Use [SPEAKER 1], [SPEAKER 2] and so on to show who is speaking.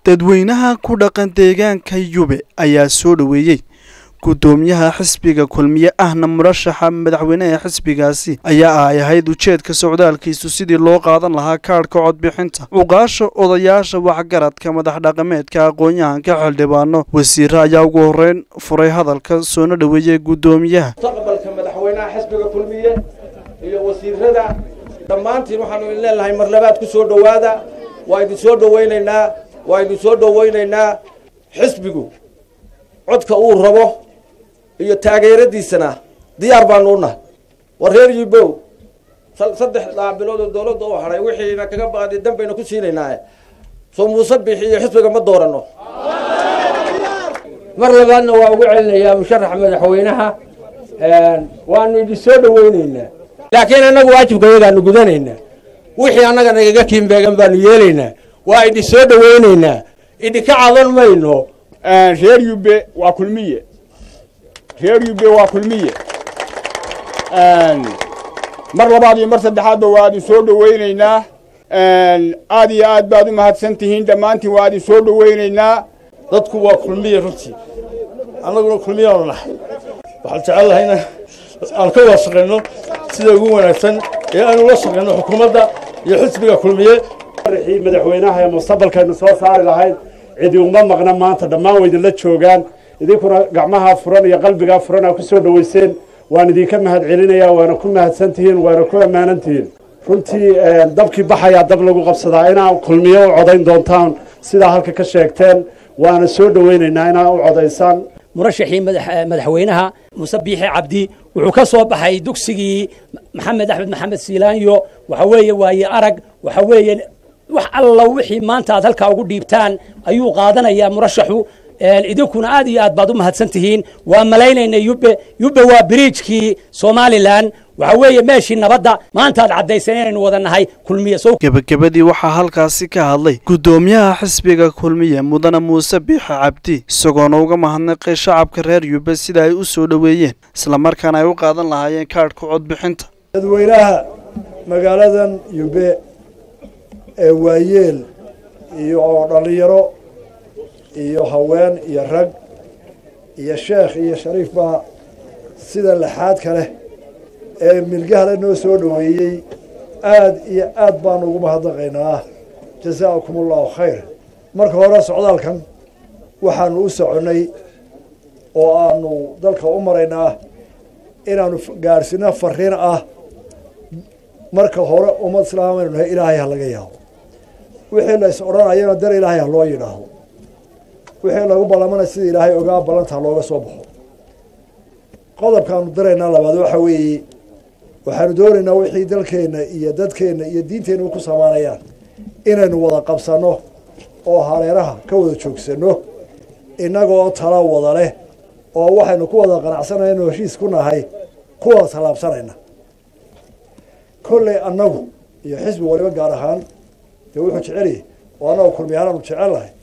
[SPEAKER 1] dadweynaha ku dhaqan deegaanka yube ayaa soo dhoweeyey guddoomiyaha xisbiga kulmiye ahna murashaxa madaxweyneha xisbigaasi ayaa ay ahayd ujeedka socdaalkiisu sidii loo qaadan lahaa kaadhka codbixinta cuqaasha odayaasha waxgaradka madax dhaqameedka aqoon-yahanka xildhibaano wasiire ayaa ugu horeyn furay hadalka soona dhoweeyey guddoomiyaha
[SPEAKER 2] mustaqbalka madaxweynaha xisbiga kulmiye iyo wasiirada dhammaantiin waxaanu idin leenahay mar labaad ku soo dhowaada waa idin soo dhowaynaynaa waa idin soo dhowaynaynaa xisbigu codka uu rabo iyo taageeradiisana diyaar baanu u nahay war reer yibow saddex bilood oo dawladda u hadhay wixiina kaga baqday dan bayna ku siinaynaa soo muuse bixi iyo xisbiga ma doorano
[SPEAKER 3] mar labaadna waa ugu celinayaa musharaxa madaxweynaha waanu idin soo dhowaynaynaa laakiin annagu waajibka yagaanu gudanaynaa wixii annaga nagaga kiinbeegan baanu yeelaynaa waa idin soo dhowaynaynaa idinka cadan mayno
[SPEAKER 4] reer yube waa kulmiye reer yube waa kulmiye mar labaad iyo mar saddexaadba waa idin soo dhowaynaynaa aad iyo aad baad u mahadsan tihiin dhammaantiin waa idin soo dhowaynaynaa
[SPEAKER 5] dadku waa kulmiye runtii annaguna kulmiyaanu nahay waxaan jecel lahayna aan ka wada shaqayno sida ugu wanaagsan ee aanu la shaqayno xukuumadda iyo xisbiga kulmiye
[SPEAKER 6] madaxweynaha ee mustaqbalkaynu soo saari lahayd cidi uma maqna maanta dhammaan way idinla joogaan idinkuna gacmaha furan iyo qalbigaa furan aa ku soo dhoweyseen waan idinka mahad celinayaa waana ku mahadsan tihiin waana ku ammaanan tihiin runtii dabkii baxayaa dab lagu qabsadaa inaa kulmiyo u codayn doontaan sidaa halka ka sheegteen waana soo dhoweynaynaa inaa u codaysaan
[SPEAKER 7] murashaxii madaxweynaha muuse biixi cabdi wuxuu ka soo baxay dugsigii maxamed axmed maxamed siilaanyo waxa weeye waaye arag waxa weeye wax alla wixii maanta aad halkaa ugu dhiibtaan ayuu qaadanayaa murashaxu idinkuna aad iyo aad baad u mahadsan tihiin waa malaynaynay yube yube waa biriijkii somalilan waxa weeye meeshii nabadda maanta aad caddayseen inaynu wada nahay kulmiye
[SPEAKER 1] gebagabadii waxaa halkaasi ka hadlay guddoomiyaha xisbiga kulmiye mudane muuse biixi cabdi isagoona uga mahadnaqay shacabka reer yube sida ay u soo dhoweeyeen islamarkaana ay u qaadan lahaayeen kaadhka codbixinta
[SPEAKER 8] dadweynaha magaaladan yube ee waayeel iyo dhallinyaro iyo haween iyo rag iyo sheekh iyo shariif baa sida laxaadka leh ee milgahale noo soo dhoweeyey aad iyo aad baanu ugu mahadnaqaynaa jasaakum allahu khayr marka hore socdaalkan waxaanu u soconnay oo aanu dalka u maraynaa inaanu gaadhsino fariin ah marka hore ummad islaamaynu nahay ilaahay ha laga yaabo wixii la is odhanayana dar ilaahay ha loo yidhaahdo wixii lagu ballamanaya sida ilaahay ogaa ballanta ha looga soo baxo qodobkaanu daraynaa labaad waxa weeye waxaanu doonaynaa wixii dalkeenna iyo dadkeenna iyo diinteenna ku samaanayaan inaynu wada qabsanno oo hareeraha ka wada joogsanno innagoo tala wada leh oo waxaynu ku wada qanacsanayno heshiis ku nahay kuwada tallaabsanayna kolley annagu iyo xisbi waliba gaar ahaan dee wuxuu jecelyahy oo annagu kulmiyahaanaanu jecel lahay